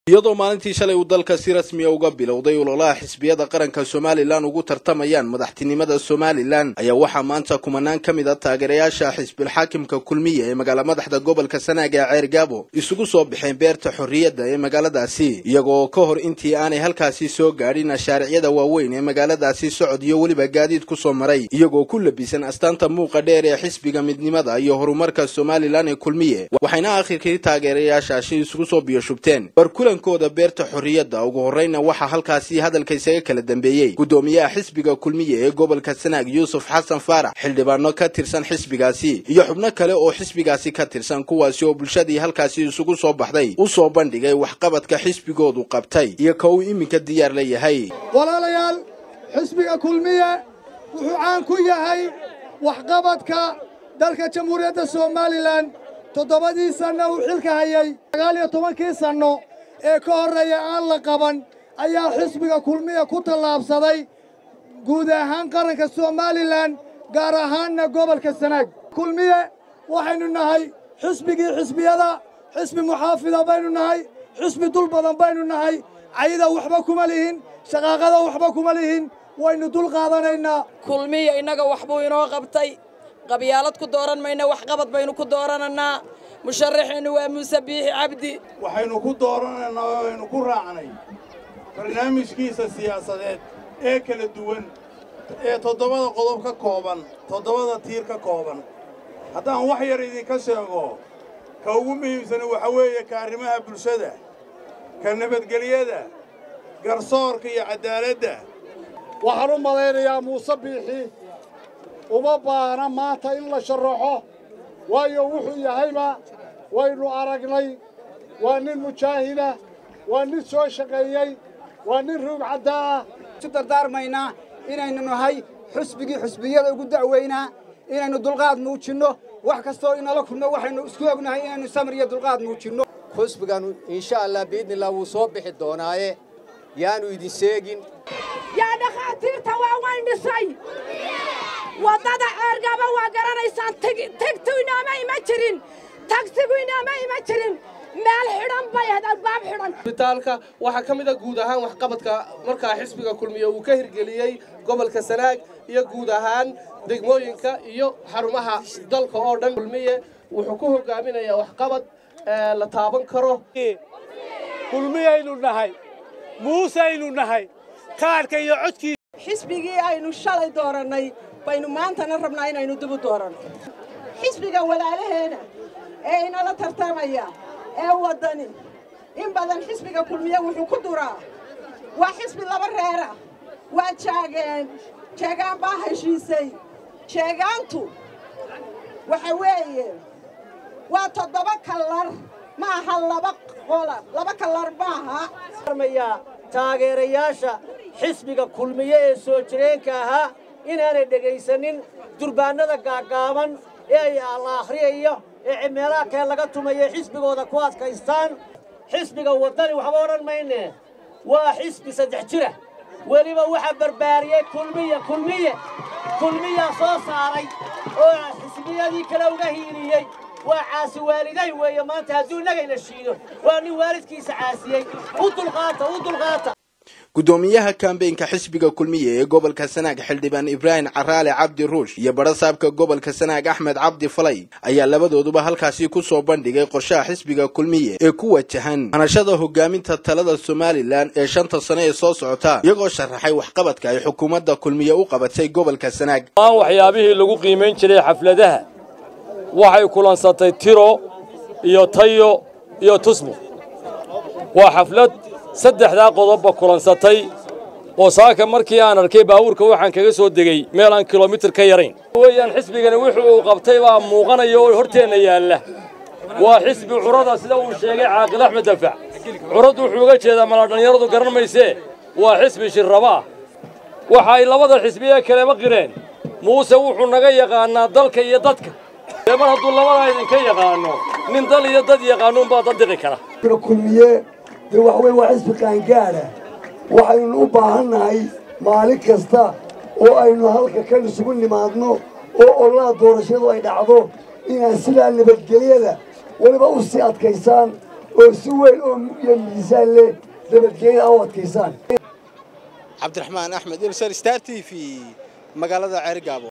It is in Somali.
iyadoo maalintii shalay uu dalka si rasmiya uga bilowday ololaha xisbiyada qaranka somalilan ugu tartamayaan madaxtinimada somalilan ayaa waxaa maanta kumanaan ka mid a taageerayaasha xisbilxaakimka kulmiya ee magaala madaxda gobolka sanaag ee ceer gaabo isugu soo baxeen beerta xorriyadda ee magaaladaasi iyagoo ka hor intii aanay halkaasi soo gaadhin ashaaricyada waaweyn ee magaaladaasi socod iyo weliba gaadiid ku soo maray iyagoo ku labisan astaanta muuqa dheer ee xisbiga midnimada iyo horumarka somalilan ee kulmiye waxayna akhirkii taageerayaashaasi isugu soo biyoshubteen kooda beerta xorriyadda ugu horreyna waxaa halkaasi hadalka isaga kala dambeeyey guddoomiyaha xisbiga kulmiye ee gobolka sanaag yuusuf xasan faarax xildhibaano ka tirsan xisbigaasi iyo xubno kale oo xisbigaasi ka tirsan kuwaasi oo bulshadii halkaasi isugu soo baxday u soo bandhigay waxqabadka xisbigoodu qabtay iyo ka uu iminka diyaar la yahay walaalayaal xisbiga kulmiye wuxuu caan ku yahay waxqabadka dalka jamhuuriyadda somalilan toddobadii sanno uu xilka hayay sagaal iyo tobankii sanno ee ka horreeya aan la qaban ayaa xisbiga kulmiya ku tallaabsaday guud ahaan qaranka somalilan gaar ahaanna gobolka sanaag kulmiye waxaynu nahay xisbigii xisbiyada xisbi muxaafida baynu nahay xisbi dul badan baynu nahay cayda waxba kuma lihin shaqaaqada waxba kuma lihin waynu dul qaadanaynaa kulmiya innaga waxbuu inoo qabtay qabyaalad ku dooran mayna waxqabad baynu ku dooranannaa musharaxeennu waa muuse biixi cabdi waxaynu ku dooranaynaa oo aynu ku raacnay barnaamijkiisa siyaasadeed ee kala duwan ee toddobada qodob ka kooban toddobada tiir ka kooban haddaan wax yar idinka sheego ka ugu muhiimsani waxa weeye ka arrimaha bulshada ka nabadgelyada garsoorka iyo caddaaladda waxaan u malaynayaa muuse biixi uma baahna maanta in la sharaxo waayo wuxuu yahayba waynu aragnay waa nin mujaahida waa nin soo shaqeeyey waa nin ruug caddaa ah isu dardaarmaynaa inaynu nahay xusbigii xusbiyada ugu da'weynaa inaynu dulqaad muujinno wax kastoo inala kulmo waxaynu isku ognahay inaynu samir iyo dulqaad muujinno xusbiganu insha allah biidnillah wuu soo bixi doonaaye yaanu idin seegin yaa dhakhaatiirta waa wayn dhisay waddada ceergaba waa garanaysaan tegtu inooma ima jirin tagsigu inooma ima jirin meel xidhan bay ahayd albaab xidhan isbitaalka waxaa ka mid a guud ahaan waxqabadka markaa xisbiga kulmiye uu ka hirgeliyey gobolka sanaag iyo guud ahaan degmooyinka iyo xarumaha dalka oo dhan kulmiye wuxuu ku hogaaminayaa waxqabad la taaban karo kulmiyaynu nahay muusaynu nahay kaarka iyo codkiisa xisbigii aynu shalay doorannay baynu maantana rabnaa inaynu dib u dooranno xisbiga walaalaheena ee inala tartamaya ee waddani in badan xisbiga kulmiye wuxuu ku duraa waa xisbi laba reera waa jaageen jeegaan baa heshiisay jeegaantu waxa weeye waa toddoba kallar ma aha laba qola laba kallar maaha taageerayaasha xisbiga kulmiye ee soo jireenka ahaa inaanay dhegaysanin durbaannada gaaggaaban ee ay la akhriyayo ee meelaha kale laga tumayo xisbigooda ku adkaystaan xisbiga waddani waxba odhan mayne waa xisbi saddex jira weliba waxaa barbaariyey kulmiye kulmiye kulmiyaa soo saaray oo xisbiyadii kale uga hiiliyey waa caasi waaliday weeye maanta hadduu innagayna shiido waa nin waalidkiisa caasiyey u dulqaata u dulqaata guddoomiyaha kambeynka xisbiga kulmiye ee gobolka sanaag xildhibaan ibraahim caraale cabdi ruush iyo barasaabka gobolka sanaag axmed cabdi falay ayaa labadooduba halkaasi ku soo bandhigay qorshaha xisbiga kulmiye ee ku wajahan hanashada hogaaminta talada somalilan ee shanta sane ee soo socota iyagoo sharaxay waxqabadka ay xukuumadda kulmiye u qabatay gobolka sanaag aan waxyaabihii lagu qiimayn jiray xafladaha waxay kulansatay tiro iyo tayo iyo tusmo waa xaflad saddexdaa qodobba kulansatay oo saaka markii aan arkay baabuurka waxaan kaga soo degey meel aan kilomitir ka yarayn weeyaan xisbigani wuxuu uu qabtay baa muuqanaya oo horteenna yaalla waa xisbi curada sida uu sheegay caaqil axmed dafac curaddu wuxuu uga jeedaa mala dhallinyaradu garan maysee waa xisbi shirraba ah waxa ay labada xisbi ee kaleba qireen muuse wuxuu naga yaqaannaa dalka iyo dadka dee mar hadduu labadaa idinka yaqaanno nin dal iyo dad yaqaanuunbaa daddiqi kara kulmiye dee wax weyn waa xisbi qaangaadha waxaynu u baahannahay maalin kasta oo aynu halka kan isugu nimaadno oo ololaha doorashadu ay dhacdo inaan sidaa nabadgelyada weliba u sii adkaysaan oo si weyn oo iyo miisaan leh nabadgelyada u adkaysaan cabdiraxmaan axmed ilsar star t v magaalada ceerigaabo